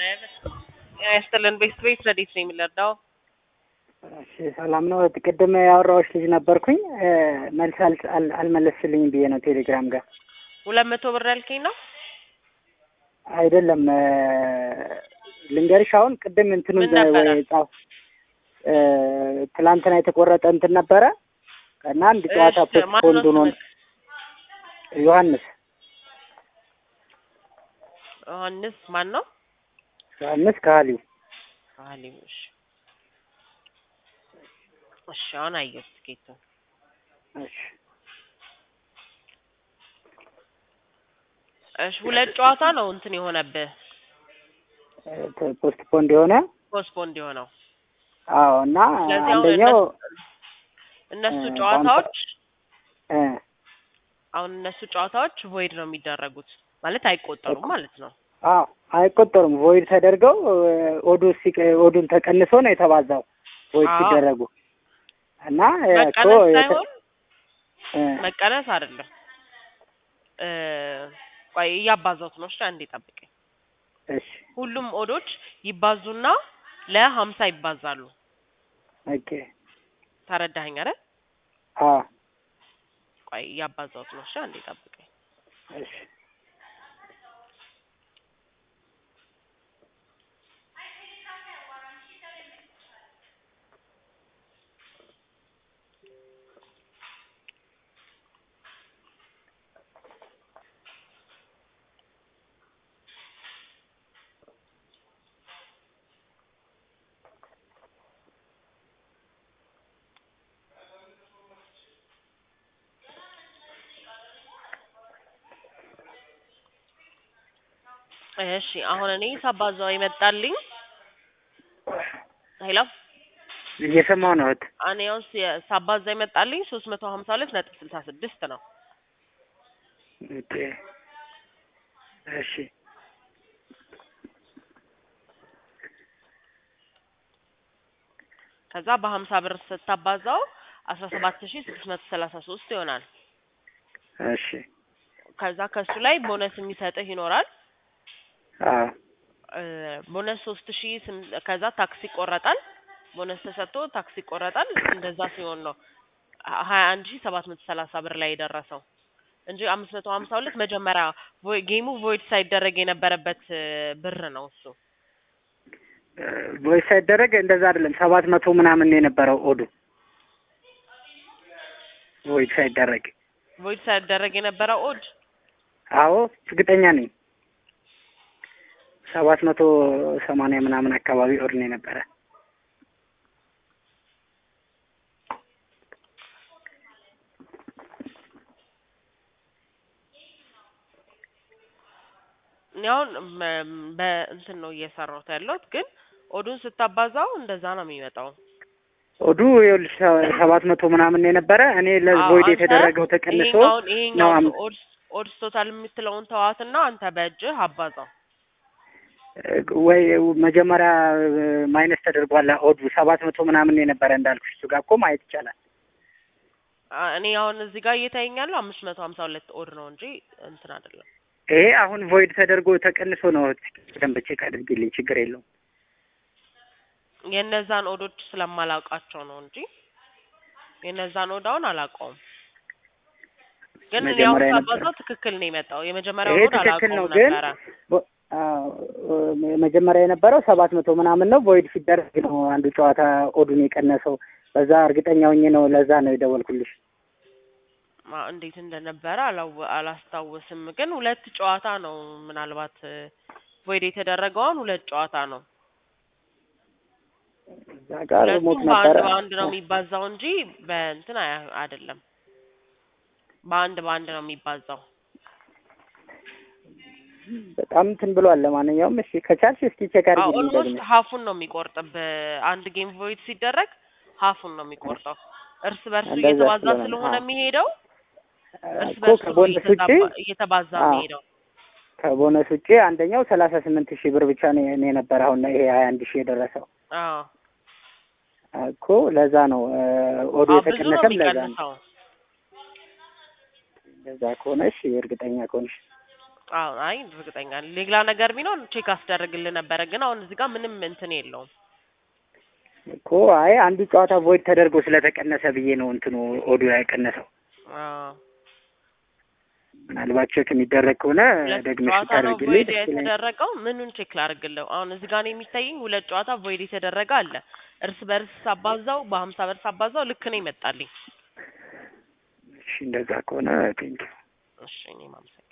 ያስጥልን ቤት ቤት ረዲት ነው የሚለዳው እሺ ሰላም ነው። ቅድም ያወራዎች ልጅ ነበርኩኝ መልስ አል- አል- አልመለስልኝም ብዬ ነው ቴሌግራም ጋር ሁለት መቶ ብር ያልከኝ ነው። አይደለም ልንገርሽ። አሁን ቅድም እንትኑን ምን ነበረ? ወይ ጻፍ እ፣ ትላንትና የተቆረጠ እንትን ነበረ እና አንድ ጨዋታ እሺ፣ ማነው ፖስትፖንድ ሆኖ ስምህ? ዮሐንስ ዮሐንስ ማን ነው? ዮሐንስ ከሀሊው አሊም እሺ፣ እሺ አሁን አየሁት ትኬቱን። እሺ እሺ ሁለት ጨዋታ ነው እንትን የሆነብህ እ፣ ፖስትፖንድ የሆነ ፖስትፖንድ የሆነው። አዎ እና ስለዚህ አሁን አንደኛው እነሱ እነሱ እ፣ ጨዋታዎች እ፣ አሁን እነሱ ጨዋታዎች ቮይድ ነው የሚደረጉት ማለት አይቆጠሩም ማለት ነው። አዎ አይቆጠሩም። ቮይድ ተደርገው እ፣ ኦዱ ሲቀ ኦዱን ተቀንሶ ነው የተባዛው ቮይድ አዎ። ሲደረጉ እና እ፣ እኮ መቀነስ የተ- ሳይሆን እ፣ መቀነስ አይደለም። እ፣ ቆይ እያባዛሁት ነው። እሺ አንዴ ጠብቀኝ። እሺ ሁሉም ኦዶች ይባዙና ለሀምሳ ይባዛሉ። ኦኬ ተረዳኸኝ አይደል? አዎ ቆይ እያባዛሁት ነው። እሺ አንዴ ጠብቀኝ። እሺ እሺ አሁን እኔ ሳባዛው የመጣልኝ ሄሎ እየሰማሁ ነው እህት። እኔ አሁን ሲ- ሳባዛ የመጣልኝ ሶስት መቶ ሀምሳ ሁለት ነጥብ ስልሳ ስድስት ነው። ኦኬ እሺ ከዛ በሀምሳ ብር ስታባዛው አስራ ሰባት ሺ ስድስት መቶ ሰላሳ ሶስት ይሆናል። እሺ ከዛ ከሱ ላይ ቦነስ የሚሰጥህ ይኖራል። አዎ እ፣ ቦነስ ሶስት ሺ ስም- ከዛ ታክሲ ይቆረጣል። ቦነስ ተሰጥቶ ታክሲ ይቆረጣል። እንደዛ ሲሆን ነው ሀያ አንድ ሺ ሰባት መቶ ሰላሳ ብር ላይ የደረሰው እንጂ አምስት መቶ ሀምሳ ሁለት መጀመሪያ ቮይ- ጌሙ ቮይድ ሳይደረግ የነበረበት እ፣ ብር ነው እሱ። ቮይስ ሳይደረግ እንደዛ አይደለም። ሰባት መቶ ምናምን ነው የነበረው ኦዱ ቮይስ ሳይደረግ። ቮይድ ሳይደረግ የነበረው ኦድ አዎ እርግጠኛ ነኝ። ሰባት መቶ ሰማንያ ምናምን አካባቢ ኦድ ነው የነበረ። እኔ አሁን መ- በእንትን ነው እየሰራሁት ያለሁት ግን ኦዱን ስታባዛው እንደዛ ነው የሚመጣው። ኦዱ ይኸውልሽ ሰባት መቶ ምናምን ነው የነበረ። እኔ አዎ፣ ለቮይድ አንተ የተደረገው ተቀንሶ ይሄኛውን ነው ይሄኛውን አም- ኦድስ ኦድስ ቶታል የምትለውን ተዋትና አንተ በእጅህ አባዛው። ወይ መጀመሪያ ማይነስ ተደርጓል። ኦዱ ሰባት መቶ ምናምን ነው የነበረ እንዳልኩሽ። እሱ ጋር እኮ ማየት ይቻላል። አ- እኔ አሁን እዚህ ጋር እየታየኛለሁ አምስት መቶ ሀምሳ ሁለት ኦድ ነው እንጂ እንትን አይደለም። ይሄ አሁን ቮይድ ተደርጎ ተቀንሶ ነው። በደንብ ቼክ አድርጊልኝ፣ ችግር የለውም። የእነዛን ኦዶች ስለማላውቃቸው ነው እንጂ የእነዛን ኦድ አሁን አላውቀውም። ግን እኔ አሁን መጀመሪያ የነበረ ሳባዛው ትክክል ነው የመጣው። የመጀመሪያው ይሄ ኦድ ትክክል ነው አላውቀውም ግን ነበረ። ቦ- አዎ፣ መጀመሪያ የነበረው ሰባት መቶ ምናምን ነው። ቮይድ ሲደረግ ነው አንዱ ጨዋታ ኦዱን የቀነሰው። በዛ እርግጠኛ ሆኜ ነው ለዛ ነው የደወልኩልሽ። ማ- እንዴት እንደነበረ አላው- አላስታውስም። ግን ሁለት ጨዋታ ነው ምናልባት ቮይድ የተደረገውን ሁለት ጨዋታ ነው። እዛ ጋር ሞት ሁለቱም በአንድ ነበረ። በአንድ ነው የሚባዛው እንጂ በእንትን አያ- አይደለም። በአንድ በአንድ ነው የሚባዛው። በጣም እንትን ብሏል። ለማንኛውም እሺ ከቻልሽ እስኪ ቼክ አድርጊልኝ ኦልሞስት ደግሞ። ሀፉን ነው የሚቆርጥብህ። አንድ ጌም ቮይድ ሲደረግ ሀፉን ነው የሚቆርጠው። እርስ በርሱ እንደዛ እየተባዛ ስለሆነ ስለሆነ አዎ። የሚሄደው እርስ እኮ በርሱ ነው ከቦነስ ውጪ እየተዛባ- እየተባዛ አዎ። የሚሄደው። ከቦነስ ውጪ አንደኛው ሰላሳ ስምንት ሺህ ብር ብቻ ነው ነው የነበረ። አሁን ይሄ ሀያ አንድ ሺህ የደረሰው አዎ እኮ ለዛ ነው ኦዶ አዎ፣ ብዙ ነው የተቀነሰም ለዛ ነው። የሚቀንሰው። ለዛ ከሆነ እሺ እርግጠኛ ከሆንሽ አዎ አይ እርግጠኛ ነኝ። ሌላ ነገር ቢኖር ቼክ አስደርግልህ ነበረ፣ ግን አሁን እዚህ ጋር ምንም እንትን የለውም። እኮ አይ አንዱ ጨዋታ ቮይድ ተደርጎ ስለተቀነሰ ብዬ ነው እንትኑ ኦዲዮ ያቀነሰው። አዎ ምናልባት ቼክ የሚደረግ ከሆነ ሁለት ደግመሽ ጨዋታ ነው ታደርግልኝ ቮይድ ደስ ይለኛል። የተደረገው። ምኑን ቼክ ላድርግልህ? አሁን እዚህ ጋር ነው የሚታየኝ ሁለት ጨዋታ ቮይድ የተደረገ አለ። እርስ በርስ አባዛው በሀምሳ በርስ አባዛው ልክ ነው ይመጣልኝ። እሺ እንደዛ ከሆነ ቴንኪው። እሺ እኔም አመሰግናለሁ።